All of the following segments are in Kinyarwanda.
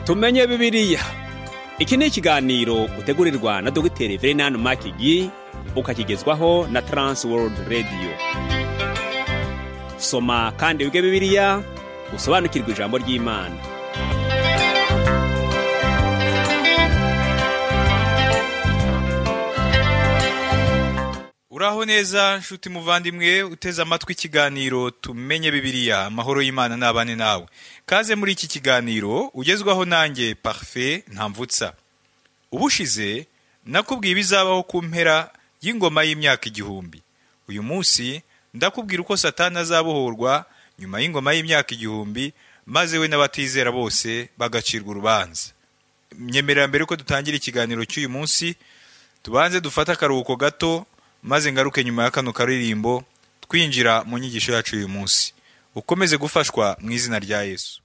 tumenye bibiriya iki ni ikiganiro utegurirwa na dogiteri verenani makigi ukakigezwaho na taransi worudi radiyo soma kandi wige bibiriya usobanukirwe ijambo ry'imana uraho neza nshuti muvandimwe uteze amatwi ikiganiro tumenye bibiriya amahoro y'imana n'abane nawe kaze muri iki kiganiro ugezwaho nanjye parufe ntamvutsa ubushize nakubwiye ibizabaho ku mpera y'ingoma y'imyaka igihumbi uyu munsi ndakubwira uko satani azabohorwa nyuma y'ingoma y'imyaka igihumbi maze we n'abatizera bose bagacirwa urubanza nyemerera mbere ko dutangira ikiganiro cy'uyu munsi tubanze dufate akaruhuko gato maze ngaruke nyuma ya kano karirimbo twinjira mu nyigisho yacu uyu munsi ukomeze gufashwa mu izina rya yesu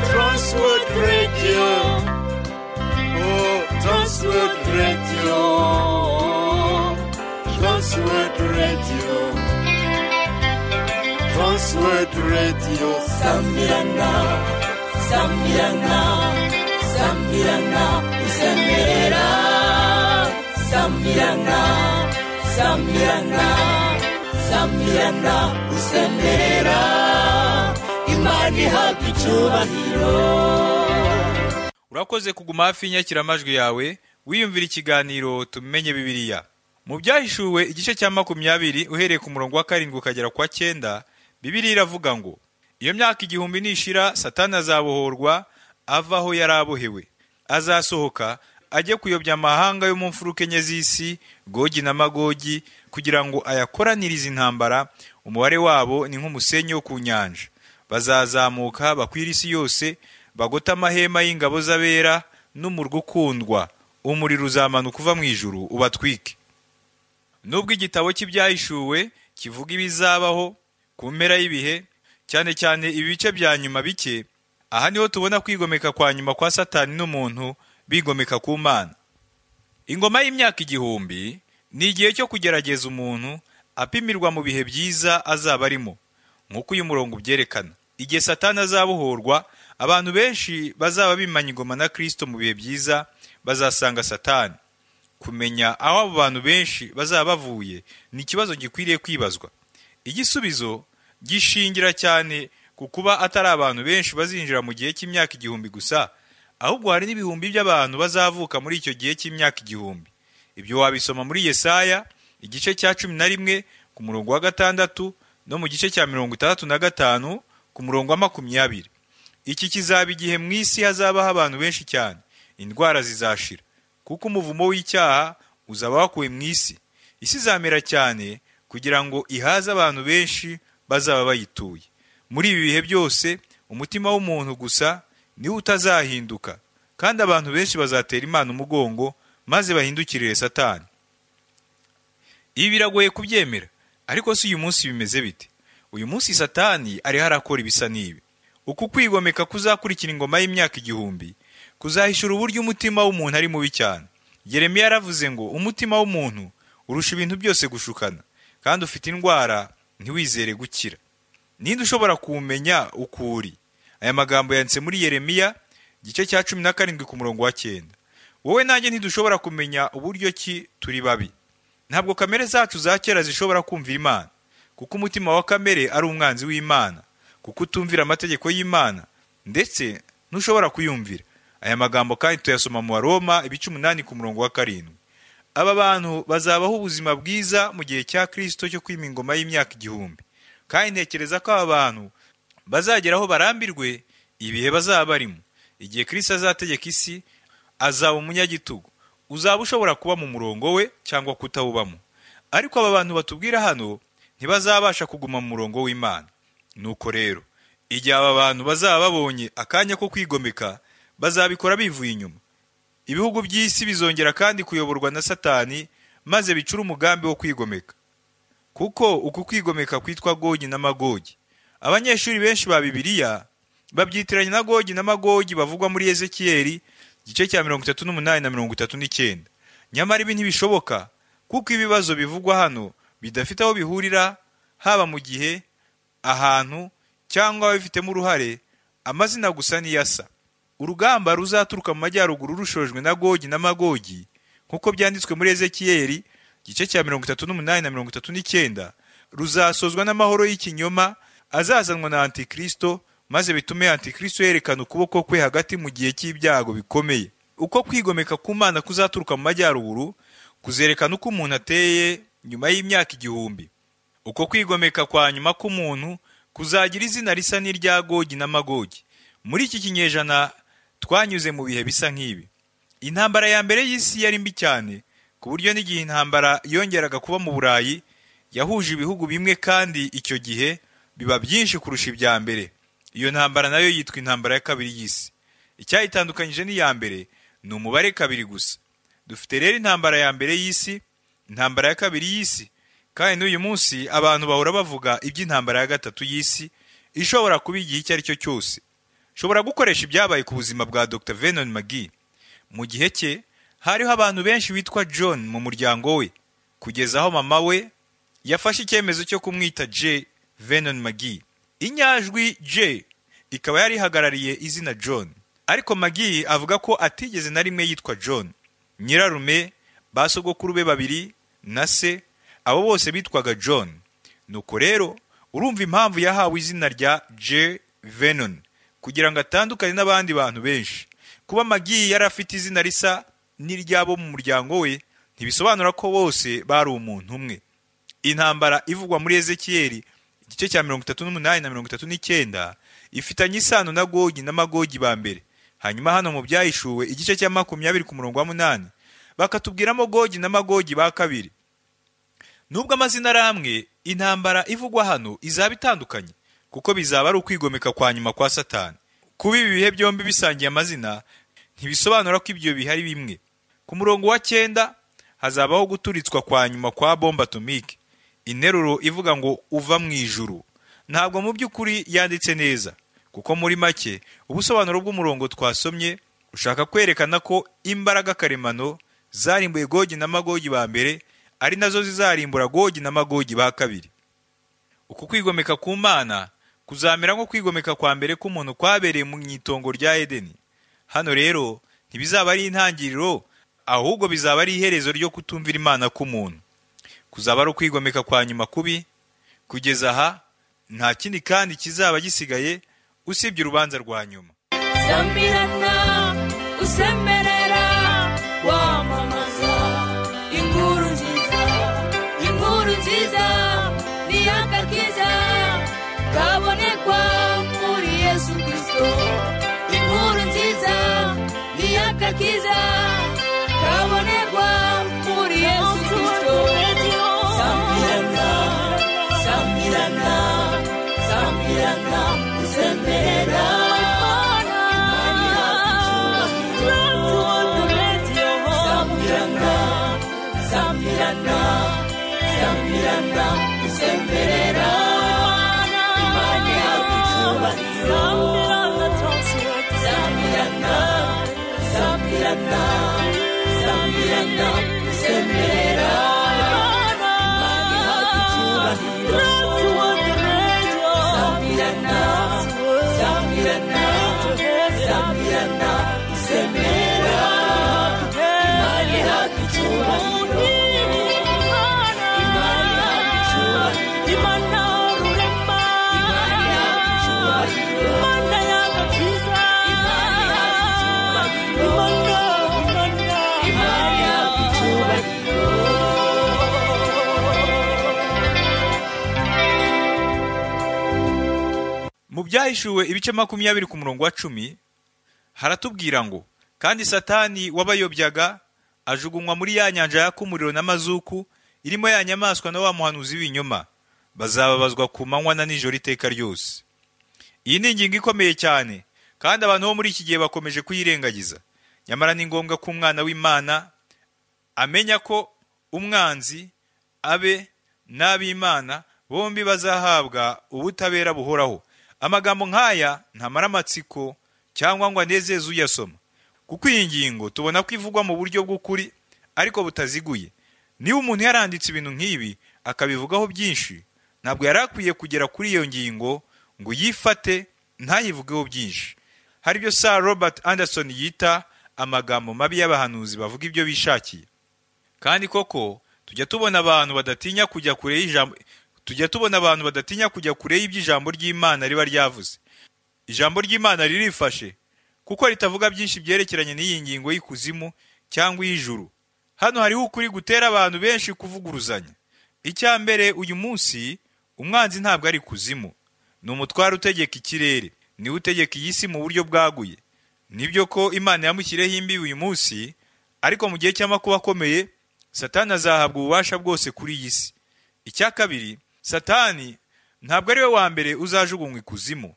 Transworld Radio. Oh, Transworld Radio. Transworld Radio. Transworld Radio. Sambirana. Sambirana. Sambirana. Usemerera. Sambirana. Sambirana. Sambirana. Usemerera. Imana ihabwa icyubahiro. urakoze kuguma hafi y'inyakiramajwi yawe wiyumvira ikiganiro tumenye bibiriya mu byahishuwe igice cya makumyabiri uhereye ku murongo wa karindwi ukagera ku wa cyenda bibiriya iravuga ngo iyo myaka igihumbi nishira satani azabohorwa ava aho yari abohewe azasohoka ajye kuyobya amahanga yo mu mfuruka enye z'isi gogi na magogi kugira ngo ayakoranirize intambara umubare wabo ni nk'umusenyi wo ku nyanja bazazamuka bakwira isi yose bagote amahema y'ingabo z'abera n'umurwa ukundwa umuriro uzamanuka uva mu ijuru ubatwike nubwo igitabo cy'ibyahishuwe kivuga ibizabaho ku mpera y'ibihe cyane cyane ibice bya nyuma bike aha niho tubona kwigomeka kwa nyuma kwa satani n'umuntu bigomeka ku mana ingoma y'imyaka igihumbi ni igihe cyo kugerageza umuntu apimirwa mu bihe byiza azaba arimo nk'uko uyu murongo ubyerekana igihe satani azabohorwa abantu benshi bazaba bimanye ingoma na kirisito mu bihe byiza bazasanga satani kumenya aho abo bantu benshi bazaba bavuye ni ikibazo gikwiriye kwibazwa igisubizo gishingira cyane ku kuba atari abantu benshi bazinjira mu gihe cy'imyaka igihumbi gusa ahubwo hari n'ibihumbi by'abantu bazavuka muri icyo gihe cy'imyaka igihumbi ibyo wabisoma muri yesaya igice cya cumi na rimwe ku murongo wa gatandatu no mu gice cya mirongo itandatu na gatanu ku murongo wa makumyabiri iki kizaba igihe mu isi hazabaho abantu benshi cyane indwara zizashira kuko umuvumo w'icyaha uzaba wakuwe mu isi isi izamera cyane kugira ngo ihaze abantu benshi bazaba bayituye muri ibi bihe byose umutima w'umuntu gusa niwo utazahinduka kandi abantu benshi bazatera imana umugongo maze bahindukirire satani ibi biragoye kubyemera ariko si uyu munsi bimeze bite uyu munsi satani ariho arakora ibisa n'ibi uku kwigomeka kuzakurikira ingoma y'imyaka igihumbi kuzahishura uburyo umutima w'umuntu ari mubi cyane yeremiya yaravuze ngo umutima w'umuntu urusha ibintu byose gushukana kandi ufite indwara ntiwizere gukira ninde ushobora kuwumenya uko uri aya magambo yanditse muri yeremiya igice cya cumi na karindwi ku murongo wa cyenda wowe nanjye ntidushobora kumenya uburyo ki turi babi ntabwo kamere zacu za kera zishobora kumvira imana kuko umutima wa kamere ari umwanzi w'imana kuko utumvira amategeko y'imana ndetse ntushobora kuyumvira aya magambo kandi tuyasoma mu baroma ibice umunani ku murongo wa karindwi aba bantu bazabaho ubuzima bwiza mu gihe cya kirisito cyo kwima ingoma y'imyaka igihumbi kandi ntekereza ko aba bantu bazagera aho barambirwe ibihe bazaba barimo igihe kirisito azategeka isi azaba umunyagitugu uzaba ushobora kuba mu murongo we cyangwa kutawubamo ariko aba bantu batubwira hano ntibazabasha kuguma mu murongo w'imana nuko rero igihe aba bantu bazaba babonye akanya ko kwigomeka bazabikora bivuye inyuma ibihugu by'isi bizongera kandi kuyoborwa na satani maze bicure umugambi wo kwigomeka kuko uku kwigomeka kwitwa gogi na magogi abanyeshuri benshi ba bibiliya babyitiranya na gogi na magogi bavugwa muri ezekiyeli igice cya mirongo itatu n'umunani na mirongo itatu n'icyenda nyamara ibi ntibishoboka kuko ibibazo bivugwa hano bidafite aho bihurira haba mu gihe ahantu cyangwa ababifitemo uruhare amazina gusa niyo asa urugamba ruzaturuka mu majyaruguru rushojwe na gogi na magogi nk'uko byanditswe muri ezekiyeli igice cya mirongo itatu n'umunani na mirongo itatu n'icyenda ruzasozwa n'amahoro y'ikinyoma azazanwa na antikristo maze bitume antikristo yerekana ukuboko kwe hagati mu gihe cy'ibyago bikomeye uko kwigomeka ku mana kuzaturuka mu majyaruguru kuzerekana uko umuntu ateye nyuma y'imyaka igihumbi uko kwigomeka kwa nyuma k'umuntu kuzagira izina risa n'irya gogi na magogi muri iki kinyejana twanyuze mu bihe bisa nk'ibi intambara ya mbere y'isi yari mbi cyane ku buryo n'igihe intambara yongeraga kuba mu burayi yahuje ibihugu bimwe kandi icyo gihe biba byinshi kurusha ibya mbere iyo ntambara nayo yitwa intambara ya kabiri y'isi icyayitandukanyije n'iya mbere ni umubare kabiri gusa dufite rero intambara ya mbere y'isi intambara ya kabiri y'isi kandi n'uyu munsi abantu bahora bavuga iby'intambara ya gatatu y'isi ishobora kuba igihe icyo ari cyo cyose shobora gukoresha ibyabaye ku buzima bwa dr venon magi mu gihe cye hariho abantu benshi bitwa john mu muryango we kugeza aho mama we yafashe icyemezo cyo kumwita j venon magi inyajwi j ikaba yari ihagarariye izina john ariko magi avuga ko atigeze na rimwe yitwa john nyirarume ba sogokuru be babiri na se abo bose bitwaga john nuko rero urumva impamvu yahawe izina rya j venon kugira ngo atandukane n'abandi bantu benshi kuba magi yari afite izina risa n'iry'abo mu muryango we ntibisobanura ko bose bari umuntu umwe intambara ivugwa muri ezekiyeli igice cya mirongo itatu n'umunani na mirongo itatu n'icyenda ifitanye isano na gogi na magogi ba mbere hanyuma hano mu byahishuwe igice cya makumyabiri ku murongo wa munani bakatubwiramo gogi na magogi ba kabiri nubwo amazina ari amwe intambara ivugwa hano izaba itandukanye kuko bizaba ari ukwigomeka kwa nyuma kwa satani kuba ibi bihe byombi bisangiye amazina ntibisobanura ko ibyo bihe ari bimwe ku murongo wa cyenda hazabaho guturitswa kwa nyuma kwa bomba atomike interuro ivuga ngo uva mu ijuru ntabwo mu by'ukuri yanditse neza kuko muri make ubusobanuro bw'umurongo twasomye ushaka kwerekana ko imbaraga karemano zarimbuye gogi na magogi ba mbere ari nazo zizarimbura gogi na magogi ba kabiri uku kwigomeka ku mana kuzamera nko kwigomeka kwa mbere k'umuntu kwabereye mu itongo rya edeni hano rero ntibizaba ari intangiriro ahubwo bizaba ari iherezo ryo kutumvira imana k'umuntu kuzaba ari ukwigomeka kwa nyuma kubi kugeza aha nta kindi kandi kizaba gisigaye usibye urubanza rwa nyuma sambirana usemerera wamamaza inkuru nziza inkuru nziza ni agakiza kabonekwa muri yesu kirisito inkuru nziza ni agakiza kabonekwa muri yesu kirisito sambirana sambirana sambirana usemerera Imani hakicyubahiro. Sambirana, sambirana, sambirana, usemerera. Imani hakicyubahiro. Sambirana, sambirana, sambirana, usemerera. Imani hakicyubahiro. Sambirana, sambirana, sambirana, usemerera. Imani hakicyubahiro. Imani hakicyubahiro. Imani hakicyubahiro. Imani hakicyubahiro. Imani hakicyubahiro. mu byahishuwe ibice makumyabiri ku murongo wa cumi haratubwira ngo kandi satani wabayobyaga ajugunywa muri ya nyanja yaka umuriro n'amazuku irimo ya nyamaswa na wa muhanuzi w'ibinyoma bazababazwa ku manywa na nijoro iteka ryose iyi ni ingingo ikomeye cyane kandi abantu bo muri iki gihe bakomeje kuyirengagiza nyamara ni ngombwa ko umwana w'imana amenya ko umwanzi abe n'ab'imana bombi bazahabwa ubutabera buhoraho amagambo nk'aya ntamara amatsiko cyangwa ngo anezeze uyasoma kuko iyi ngingo tubona ko ivugwa mu buryo bw'ukuri ariko butaziguye niba umuntu yaranditse ibintu nk'ibi akabivugaho byinshi ntabwo yari akwiye kugera kuri iyo ngingo ngo yifate ntayivugeho byinshi hari ibyo sir robert anderson yita amagambo mabi y'abahanuzi bavuga ibyo bishakiye kandi koko tujya tubona abantu badatinya kujya kure y'ijambo tujya tubona abantu badatinya kujya kure y'iby'ijambo ry'imana riba ryavuze ijambo ry'imana ririfashe kuko ritavuga byinshi byerekeranye n'iyi ngingo y'ikuzimu cyangwa iy'ijuru hano hariho ukuri gutera abantu benshi kuvuguruzanya icya mbere uyu munsi umwanzi ntabwo ari ikuzimu ni umutware utegeka ikirere niwe utegeka iyi si mu buryo bwaguye nibyo ko imana yamushyiriyeho imbibi uyu munsi ariko mu gihe cy'amakuba akomeye satani azahabwa ububasha bwose kuri iyi si icya kabiri satani ntabwo ari we wa mbere uzajugunywa ikuzimu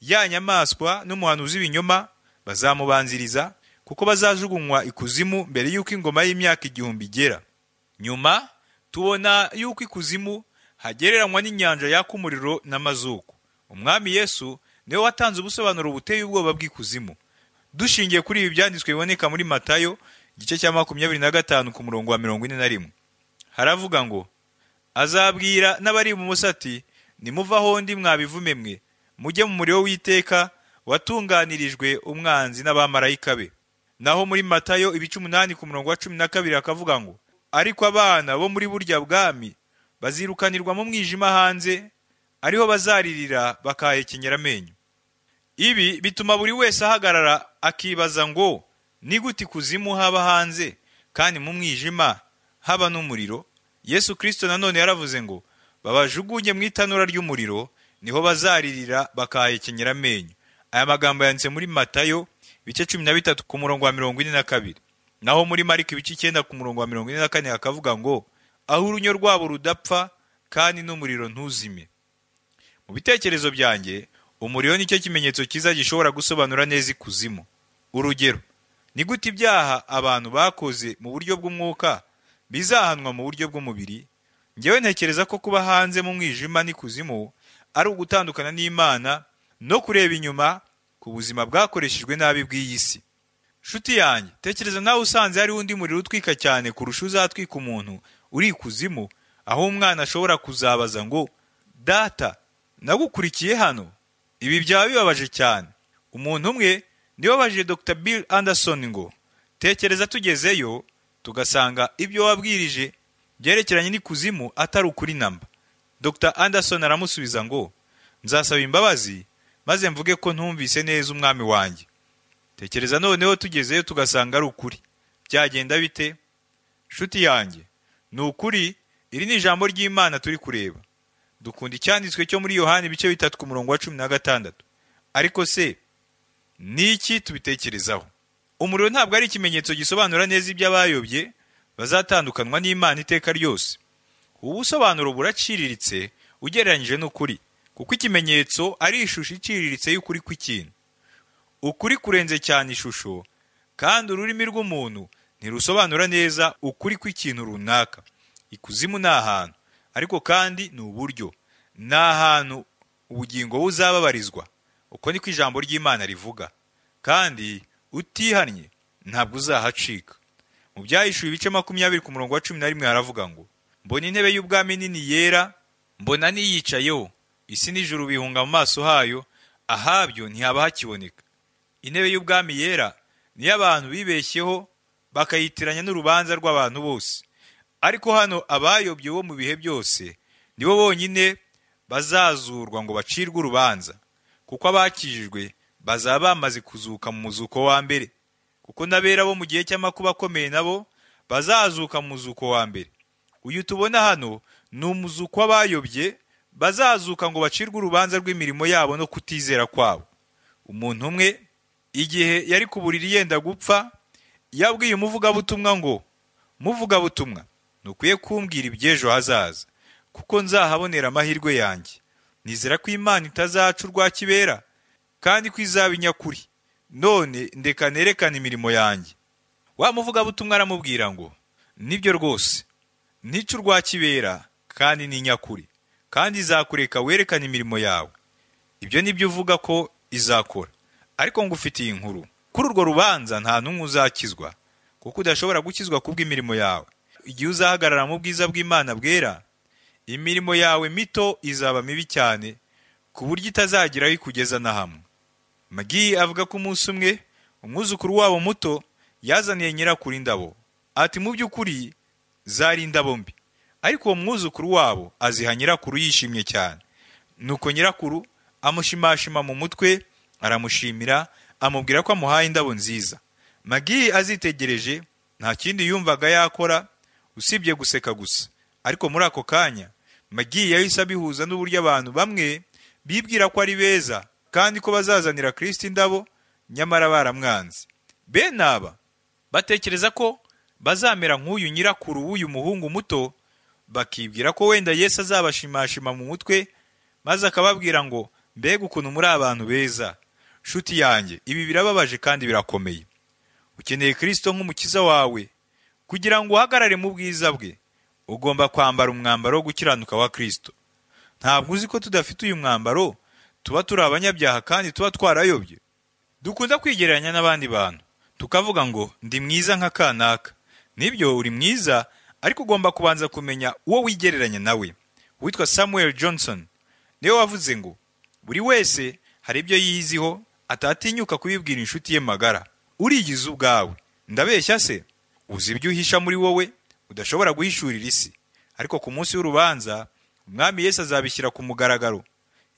ya nyamaswa n'umuhanuzi w'ibinyoma bazamubanziriza kuko bazajugunywa ikuzimu mbere y'uko ingoma y'imyaka igihumbi igera nyuma tubona y'uko ikuzimu hagereranywa n'inyanja yaka umuriro n'amazuku umwami yesu niwe watanze ubusobanuro buteye ubwoba bw'ikuzimu dushingiye kuri ibi byanditswe biboneka muri matayo igice cya makumyabiri na gatanu ku murongo wa mirongo ine na rimwe haravuga ngo azabwira n'abari ibumoso ati nimuvaho ndi mwabivume mwe mujye mu muriro w'iteka watunganirijwe umwanzi n'abamarayika be naho muri matayo ibice umunani ku murongo wa cumi na kabiri akavuga ngo ariko abana bo muri burya bwami bazirukanirwa mu mwijima hanze ariho bazaririra bakahekenyera amenyo ibi bituma buri wese ahagarara akibaza ngo ni gute ikuzimu haba hanze kandi mu mwijima haba n'umuriro yesu kirisito nanone yaravuze ngo babajugunye mu itanura ry'umuriro niho bazaririra bakahekenyera amenyo aya magambo yanditse muri matayo ibice cumi na bitatu ku murongo wa mirongo ine na kabiri naho muri mariko ibice icyenda ku murongo wa mirongo ine na kane hakavuga ngo aho urunyo rwabo rudapfa kandi n'umuriro ntuzime mu bitekerezo byanjye umuriro nicyo kimenyetso cyiza gishobora gusobanura neza ikuzimu urugero ni gute ibyaha abantu bakoze mu buryo bw'umwuka bizahanwa mu buryo bw'umubiri ngewe ntekereza ko kuba hanze mu mwijima n'ikuzimu ari ugutandukana n'imana no kureba inyuma ku buzima bwakoreshejwe nabi bw'iyi si nshuti yanjye tekereza nawe usanze hariho undi muriro utwika cyane kurusha uzatwika umuntu uri ikuzimu aho umwana ashobora kuzabaza ngo data nagukurikiye hano ibi byaba bibabaje cyane umuntu umwe niwe wabajije dr bill anderson ngo tekereza tugezeyo tugasanga ibyo wabwirije byerekeranye n'ikuzimu atari ukuri namba dr anderson aramusubiza ngo nzasaba imbabazi maze mvuge ko ntumvise neza umwami wanjye tekereza noneho tugezeyo tugasanga ari ukuri byagenda bite nshuti yanjye ni ukuri iri ni ijambo ry'imana turi kureba dukunda icyanditswe cyo muri yohani ibice bitatu ku murongo wa cumi na gatandatu ariko se ni iki tubitekerezaho umuriro ntabwo ari ikimenyetso gisobanura neza ibyo abayobye bazatandukanwa n'imana iteka ryose ubu busobanuro buraciriritse ugereranyije n'ukuri kuko ikimenyetso ari ishusho iciriritse y'ukuri kw'ikintu ukuri kurenze cyane ishusho kandi ururimi rw'umuntu ntirusobanura neza ukuri kw'ikintu runaka ikuzimu ni ahantu ariko kandi ni uburyo ni ahantu ubugingo buzababarizwa uko niko ijambo ry'imana rivuga kandi utihannye ntabwo uzahacika mu byahishuwe ibice makumyabiri ku murongo wa cumi na rimwe haravuga ngo mbona intebe y'ubwami nini yera mbona n'iyicayeho isi n'ijuru bihunga mu maso hayo ahabyo ntihaba hakiboneka intebe y'ubwami yera niyo abantu bibeshyeho bakayitiranya n'urubanza rw'abantu bose ariko hano abayobye bo mu bihe byose nibo bonyine bazazurwa ngo bacirwe urubanza kuko abakijijwe bazaba bamaze kuzuka mu muzuko wa mbere kuko n'abera bo mu gihe cy'amakuba akomeye nabo bazazuka mu muzuko wa mbere uyu tubona hano ni umuzuko w'abayobye bazazuka ngo bacirwe urubanza rw'imirimo yabo no kutizera kwabo umuntu umwe igihe yari ku buriri yenda gupfa yabwiye umuvugabutumwa ngo muvugabutumwa ntukwiye kumbwira iby'ejo hazaza kuko nzahabonera amahirwe yanjye nizera ko imana itazaca urwa kibera kandi ko izaba inyakuri none ndeka nerekana imirimo yanjye wa muvugabutumwa aramubwira ngo nibyo rwose ntica urwa kibera kandi ni nyakuri kandi izakureka werekane imirimo yawe ibyo ni byo uvuga ko izakora ariko ngufitiye inkuru kuri urwo rubanza nta n'umwe uzakizwa kuko udashobora gukizwa kubw'imirimo yawe igihe uzahagarara mu bwiza bw'imana bwera imirimo yawe mito izaba mibi cyane ku buryo itazageraho ikugeza na hamwe magi avuga ko umunsi umwe umwuzukuru wabo muto yazaniye nyirakuru indabo ati mu by'ukuri zari indabo mbi ariko uwo mwuzukuru wabo aziha nyirakuru yishimye cyane nuko nyirakuru amushimashima mu mutwe aramushimira amubwira ko amuhaye indabo nziza magi azitegereje nta kindi yumvaga yakora usibye guseka gusa ariko muri ako kanya magi yahise abihuza n'uburyo abantu bamwe bibwira ko ari beza kandi ko bazazanira kirisito indabo nyamara baramwanze bene aba batekereza ko bazamera nk'uyu nyirakuru w'uyu muhungu muto bakibwira ko wenda yesu azabashimashima mu mutwe maze akababwira ngo mbega ukuntu muri abantu beza shuti yanjye ibi birababaje kandi birakomeye ukeneye kirisito nk'umukiza wawe kugira ngo uhagarare mu bwiza bwe ugomba kwambara umwambaro wo gukiranuka wa kirisito ntabwo uzi ko tudafite uyu mwambaro tuba turi abanyabyaha kandi tuba twarayobye dukunda kwigereranya n'abandi bantu tukavuga ngo ndi mwiza nka kanaka nibyo uri mwiza ariko ugomba kubanza kumenya uwo wigereranya nawe witwa samuel johnson niwe wavuze ngo buri wese hari ibyo yiyiziho atatinyuka kubibwira inshuti ye magara urigize ubwawe ndabeshya se uzi ibyo uhisha muri wowe udashobora guhishurira isi ariko ku munsi w'urubanza umwami yesu azabishyira ku mugaragaro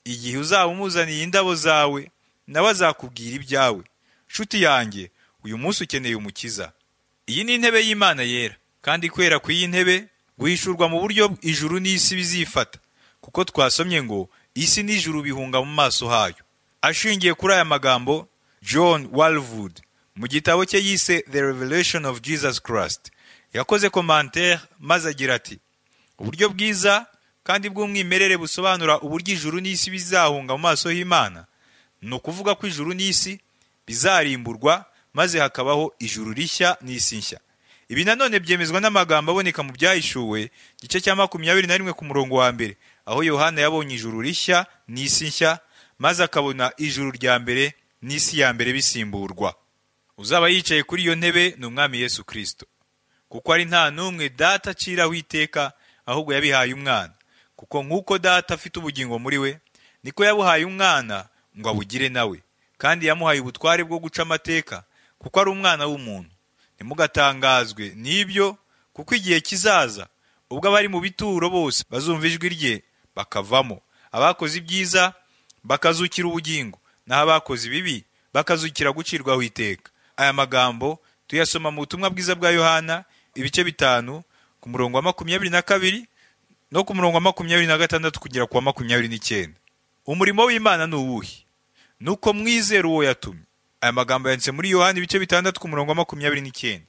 igihe uzaba umuzaniye indabo zawe nawe azakubwira ibyawe nshuti yanjye uyu munsi ukeneye umukiza iyi ni intebe y'imana yera kandi kwera ku iyi ntebe guhishurwa mu buryo ijuru n'isi bizifata kuko twasomye ngo isi n'ijuru bihunga mu maso hayo ashingiye kuri aya magambo john walwood mu gitabo cye yise the revelation of jesus christ yakoze commentaire maze agira ati uburyo bwiza kandi bw'umwimerere busobanura uburyo ijuru n'isi bizahunga mu maso y'imana ni ukuvuga ko ijuru n'isi bizarimburwa maze hakabaho ijuru rishya n'isi nshya ibi nanone byemezwa n'amagambo aboneka mu byahishuwe igice cya makumyabiri na rimwe ku murongo wa mbere aho yohana yabonye ijuru rishya n'isi nshya maze akabona ijuru rya mbere n'isi ya mbere bisimburwa uzaba yicaye kuri iyo ntebe ni umwami yesu kirisito kuko ari nta n'umwe data aciraho iteka ahubwo yabihaye umwana kuko nk'uko data afite ubugingo muri we niko yabuhaye umwana ngo abugire nawe kandi yamuhaye ubutware bwo guca amateka kuko ari umwana w'umuntu ntimugatangazwe n'ibyo kuko igihe kizaza ubwo abari mu bituro bose bazumva ijwi rye bakavamo abakoze ibyiza bakazukira ubugingo naho abakoze ibibi bakazukira gucirwaho iteka aya magambo tuyasoma mu butumwa bwiza bwa yohana ibice bitanu ku murongo wa makumyabiri na kabiri no ku murongo wa makumyabiri na gatandatu kugera ku wa makumyabiri n'icyenda umurimo w'imana ni uwuhe ni uko mwizera uwo yatumye aya magambo yanditse muri yohani ibice bitandatu ku murongo wa makumyabiri n'icyenda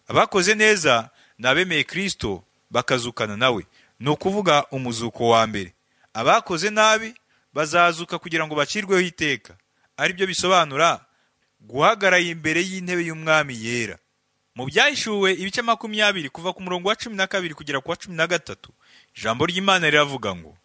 abakoze neza ni abemeye kirisito bakazukana nawe ni ukuvuga umuzuko wa mbere abakoze nabi bazazuka kugira ngo bacirweho iteka aribyo bisobanura guhagarara imbere y'intebe y'umwami yera mu byahishuwe ibice makumyabiri kuva ku murongo wa cumi na kabiri kugera ku wa cumi na gatatu ijambo ry'imana riravuga ngo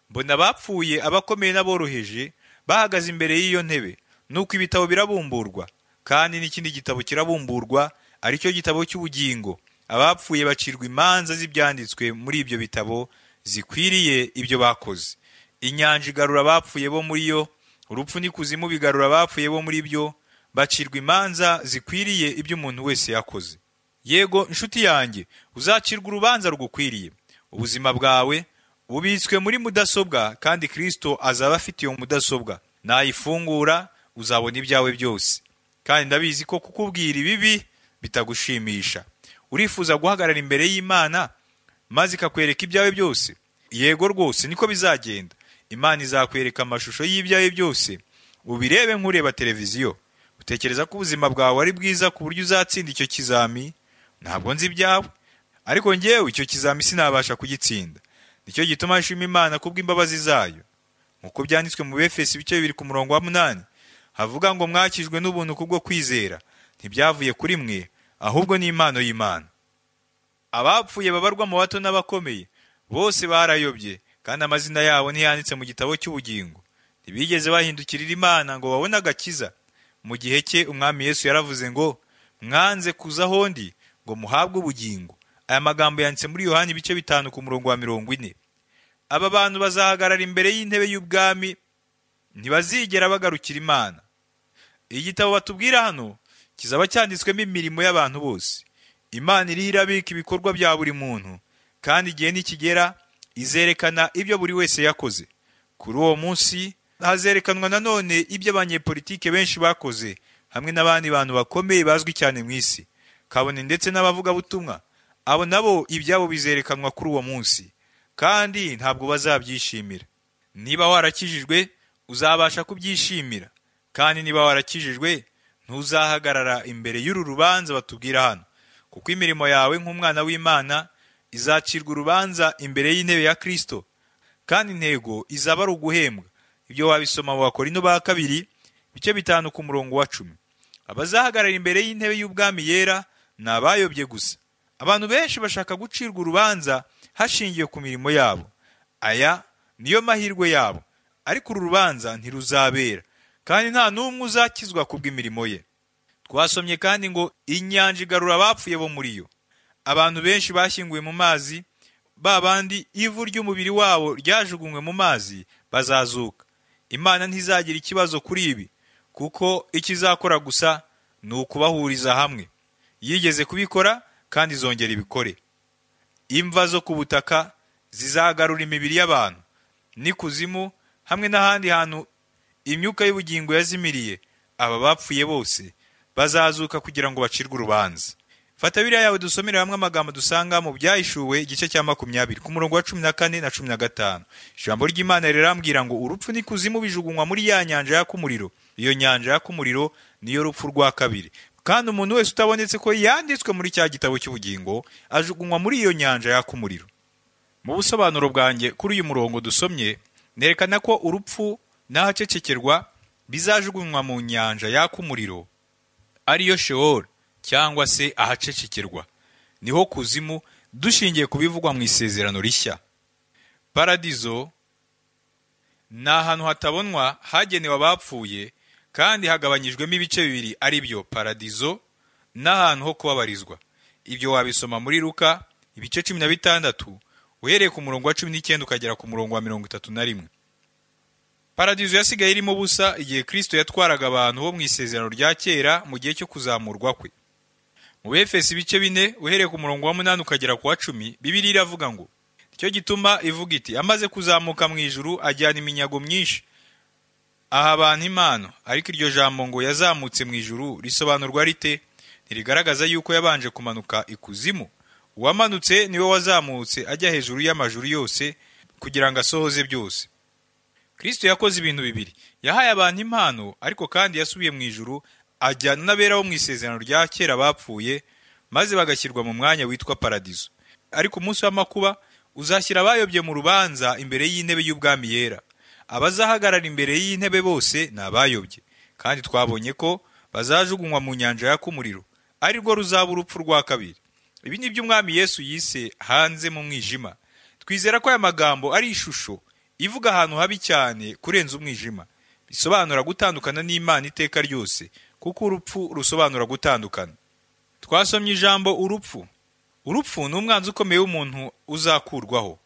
mbona abapfuye abakomeye n'aboroheje bahagaze imbere y'iyo ntebe nuko ibitabo birabumburwa kandi n'ikindi gitabo kirabumburwa ari cyo gitabo cy'ubugingo abapfuye bacirwa imanza z'ibyanditswe muri ibyo bitabo zikwiriye ibyo bakoze inyanja igarura abapfuye bo muri yo urupfu n'ikuzimu bigarura abapfuye bo muri byo bacirwa imanza zikwiriye ibyo umuntu wese yakoze yego inshuti yanjye uzacirwa urubanza rugukwiriye ubuzima bwawe bubitswe muri mudasobwa kandi kirisito azaba afite iyo mudasobwa nayifungura uzabona ibyawe byose kandi ndabizi ko kukubwira ibibi bitagushimisha urifuza guhagarara imbere y'imana maze ikakwereka ibyawe byose yego rwose niko bizagenda imana izakwereka amashusho y'ibyawe byose ubirebe nk'ureba televiziyo utekereza ko ubuzima bwawe ari bwiza ku buryo uzatsinda icyo kizami ntabwo nzi ibyawe ariko ngewe icyo kizami sinabasha kugitsinda nicyo gituma nshima imana kubw'imbabazi zayo nk'uko byanditswe mu befesi ibice bibiri ku murongo wa munani havuga ngo mwakijwe n'ubuntu kubwo kwizera ntibyavuye kuri mwe ahubwo ni impano y'imana abapfuye babarwa mu bato n'abakomeye bose barayobye kandi amazina yabo ntiyanditse mu gitabo cy'ubugingo ntibigeze bahindukirira imana ngo babone agakiza mu gihe cye umwami yesu yaravuze ngo mwanze kuza ahondi ngo muhabwe ubugingo aya magambo yanditse muri yohani ibice bitanu ku murongo wa mirongo ine aba bantu bazahagarara imbere y'intebe y'ubwami ntibazigera bagarukira imana igitabo batubwira hano kizaba cyanditswemo imirimo y'abantu bose imana iriho irabika ibikorwa bya buri muntu kandi igihe nikigera izerekana ibyo buri wese yakoze kuri uwo munsi hazerekanwa nanone ibyo abanyepolitike benshi bakoze hamwe n'abandi bantu bakomeye bazwi cyane mu isi kabone ndetse n'abavugabutumwa abo nabo ibyabo bizerekanwa kuri uwo munsi kandi ntabwo bazabyishimira niba warakijijwe uzabasha kubyishimira kandi niba warakijijwe ntuzahagarara imbere y'uru rubanza batubwira hano kuko imirimo yawe nk'umwana w'imana izacirwa urubanza imbere y'intebe ya kristo kandi intego izaba ari uguhembwa ibyo wabisoma mu bakorino ba kabiri ibice bitanu ku murongo wa cumi abazahagarara imbere y'intebe y'ubwami yera ni abayobye gusa abantu benshi bashaka gucirwa urubanza hashingiwe ku mirimo yabo aya niyo mahirwe yabo ariko uru rubanza ntiruzabera kandi nta n'umwe uzakizwa ku bw'imirimo ye twasomye kandi ngo inyanja igarura abapfuye bo muri yo abantu benshi bashyinguwe mu mazi ba bandi ivu ry'umubiri wabo ryajugunywe mu mazi bazazuka imana ntizagira ikibazo kuri ibi kuko icyo izakora gusa ni ukubahuriza hamwe yigeze kubikora kandi izongera ibikore imva zo ku butaka zizagarura imibiri y'abantu n'ikuzimu hamwe n'ahandi hantu imyuka y'ubugingo yazimiriye aba bapfuye bose bazazuka kugira ngo bacirwe urubanza fata biriya yawe dusomere hamwe amagambo dusanga mu byahishuwe igice cya makumyabiri ku murongo wa cumi na kane na cumi na gatanu ijambo ry'imana rirambwira ngo urupfu n'ikuzimu bijugunywa muri ya nyanja yaka umuriro iyo nyanja yaka umuriro niyo rupfu rwa kabiri kandi umuntu wese utabonetse ko yanditswe muri cya gitabo cy'ubugingo ajugunywa muri iyo nyanja yaka umuriro mu busobanuro bwanjye kuri uyu murongo dusomye nerekana ko urupfu n'ahacecekerwa bizajugunywa mu nyanja yaka umuriro ariyo sheol cyangwa se ahacecekerwa niho kuzimu dushingiye ku bivugwa mu isezerano rishya paradizo ni ahantu hatabonwa hagenewe abapfuye kandi hagabanyijwemo ibice bibiri ari byo paradizo n'ahantu ho kubabarizwa ibyo wabisoma muri luka ibice cumi na bitandatu uhereye ku murongo wa cumi n'icyenda ukagera ku murongo wa mirongo itatu na rimwe paradizo yasigaye irimo ubusa igihe kristo yatwaraga abantu bo mu isezerano rya kera mu gihe cyo kuzamurwa kwe mu befesi ibice bine uhereye ku murongo wa munani ukagera ku wa cumi bibiliya iravuga ngo nicyo gituma ivuga iti amaze kuzamuka mu ijuru ajyana iminyago myinshi aha abantu impano ariko iryo jambo ngo yazamutse mu ijuru risobanurwa rite ntirigaragaza yuko yabanje kumanuka ikuzimu uwamanutse niwe wazamutse ajya hejuru y'amajuru yose kugira ngo asohoze byose kristo yakoze ibintu bibiri yahaye abantu impano ariko kandi yasubiye mu ijuru ajyana n'abera bo mu isezerano rya kera bapfuye maze bagashyirwa mu mwanya witwa paradizo ariko umunsi w'amakuba uzashyira abayobye mu rubanza imbere y'intebe y'ubwami yera abazahagarara imbere y'intebe bose ni abayobye kandi twabonye ko bazajugunywa mu nyanja yaka umuriro ari rwo ruzaba urupfu rwa kabiri ibi ni byo umwami yesu yise hanze mu mwijima twizera ko aya magambo ari ishusho ivuga ahantu habi cyane kurenza umwijima bisobanura gutandukana n'imana iteka ryose kuko urupfu rusobanura gutandukana twasomye ijambo urupfu urupfu ni umwanzi ukomeye w'umuntu uzakurwaho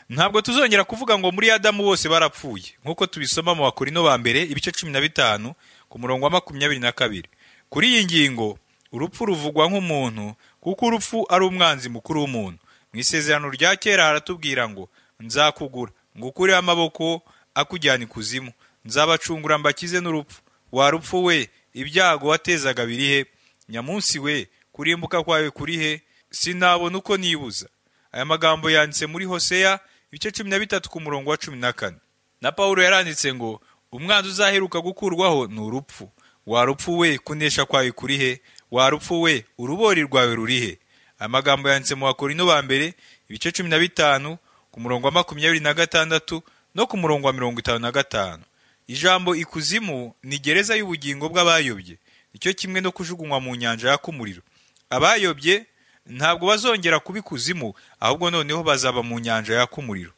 ntabwo tuzongera kuvuga ngo muri adamu bose barapfuye nk'uko tubisoma mu bakorino ba mbere ibice cumi na bitanu ku murongo wa makumyabiri na kabiri kuri iyi ngingo urupfu ruvugwa nk'umuntu kuko urupfu ari umwanzi mukuru w'umuntu mu isezerano rya kera haratubwira ngo nzakugura ngukureho amaboko akujyana ikuzimu nzabacungura mbakize n'urupfu wa rupfu we ibyago watezaga biri he nyamunsi we kurimbuka kwawe kuri he sinabona uko nibuza aya magambo yanditse muri hoseya ibice cumi na bitatu ku murongo wa cumi na kane na pawulo yaranditse ngo umwanzi uzaheruka gukurwaho ni urupfu wa rupfu we kunesha kwawe kuri he wa rupfu we urubori rwawe ruri he aya magambo yanditse mu bakorino ba mbere ibice cumi na bitanu ku murongo wa makumyabiri na gatandatu no ku murongo wa mirongo itanu na gatanu ijambo ikuzimu ni gereza y'ubugingo bw'abayobye nicyo kimwe no kujugunywa mu nyanja yaka umuriro abayobye ntabwo bazongera kuba ikuzimu ahubwo noneho bazaba mu nyanja yaka umuriro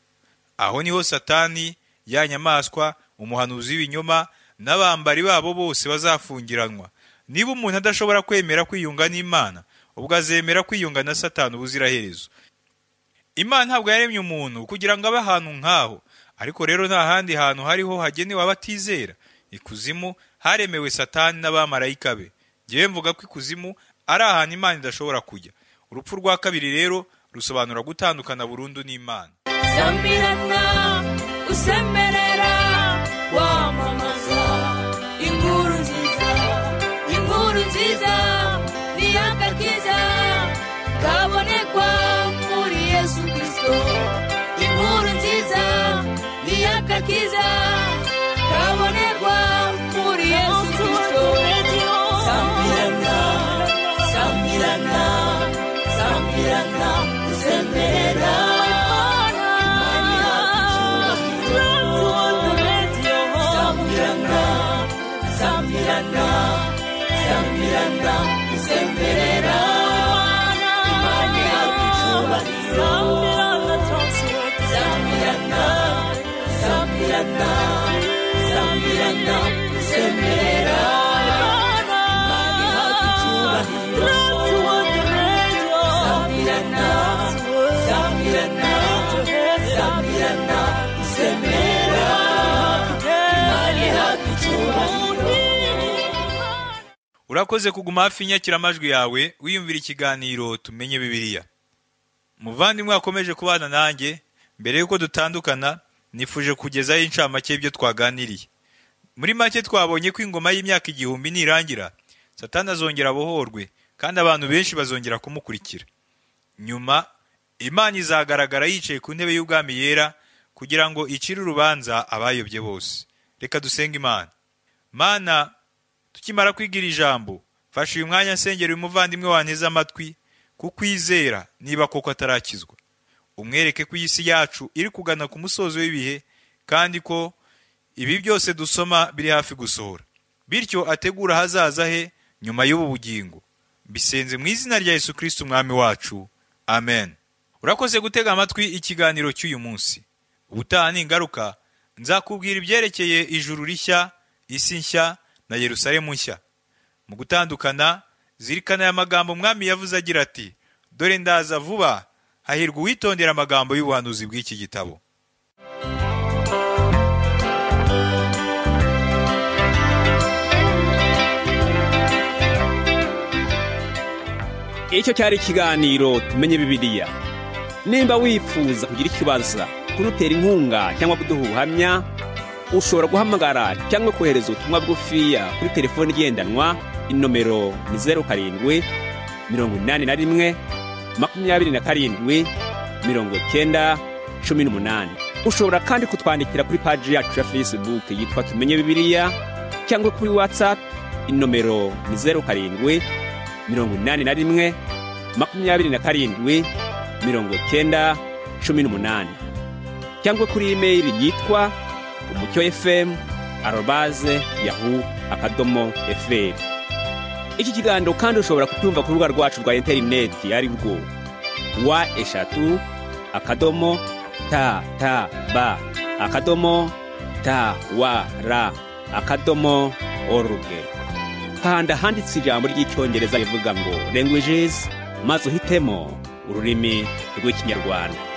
aho niho satani ya nyamaswa umuhanuzi w'ibinyoma n'abambari babo bose bazafungiranwa niba umuntu adashobora kwemera kwiyunga n'imana ubwo azemera kwiyunga na satani ubuziraherezo imana ntabwo yaremye umuntu kugira ngo abe ahantu nk'aho ariko rero nta handi hantu hariho hagenewe abatizera ikuzimu haremewe satani n'abamarayika be ngewe mvuga ko ikuzimu ari ahantu imana idashobora kujya urupfu rwa kabiri rero rusobanura gutandukana burundu n'imana zamirana usemerera wamamaza inkuru nziza inkuru nziza niyagakiza kabonekwa muri yesu kristo inkuru nziza niyagakiza kabonekwa muri yesu kristo zamirana zamirana zamirana usemerera Zambiana, Zambiana, Semperera, Imani yakucyubahiro, Zambiana, Zambiana, Zambiana, Semperera, Imani yakucyubahiro, Zambiana, Zambiana, Zambiana, Semperera, Imani yakucyubahiro. urakoze kuguma hafi y'inyakiramajwi yawe wiyumvira ikiganiro tumenye bibiliya muvandimwe wakomeje kubana nanjye mbere y'uko dutandukana nifuje kugezaho incamake y'ibyo twaganiriye muri make twabonye ko ingoma y'imyaka igihumbi nirangira satani azongera abohorwe kandi abantu benshi bazongera kumukurikira nyuma imana izagaragara yicaye ku ntebe y'ubwami yera kugira ngo icire urubanza abayobye bose reka dusenge imana mana tukimara kwigira ijambo fasha uyu mwanya nsengera uyu muvandimwe wanteze amatwi kukwizera niba koko atarakizwa umwereke ko iyi si yacu iri kugana ku musozo w'ibihe kandi ko ibi byose dusoma biri hafi gusohora bityo ategura ahazaza he nyuma y'ubu bugingo mbisenze mu izina rya yesu kirisiti umwami wacu amen urakoze gutega amatwi ikiganiro cy'uyu munsi ubutaha ningaruka nzakubwira ibyerekeye ijuru rishya isi nshya na yerusalemu nshya mu gutandukana zirikana aya magambo umwami yavuze agira ati dore ndaza vuba hahirwa uwitondera amagambo y'ubuhanuzi bw'iki gitabo icyo cyari ikiganiro tumenye bibiliya nimba wifuza kugira ikibazo kudutera inkunga cyangwa kuduha ubuhamya ushobora guhamagara cyangwa kohereza ubutumwa bugufiya kuri telefoni igendanwa inomero ni zeru karindwi mirongo inani na rimwe makumyabiri na karindwi mirongo cyenda cumi n'umunani ushobora kandi kutwandikira kuri paji yacu ya facebook yitwa tumenye bibiliya cyangwa kuri whatsapp inomero ni zeru karindwi mirongo inani na rimwe makumyabiri na karindwi mirongo cyenda cumi n'umunani cyangwa kuri imeri yitwa umucyo fm arobaze yahu akadomo fm iki kiganiro kandi ushobora kucyumva ku rubuga rwacu rwa interineti ari rwo wa eshatu akadomo ta ta ba akadomo ta wa ra akadomo oruge kanda handitse ijambo ry'icyongereza rivuga ngo languages maze uhitemo ururimi rw'ikinyarwanda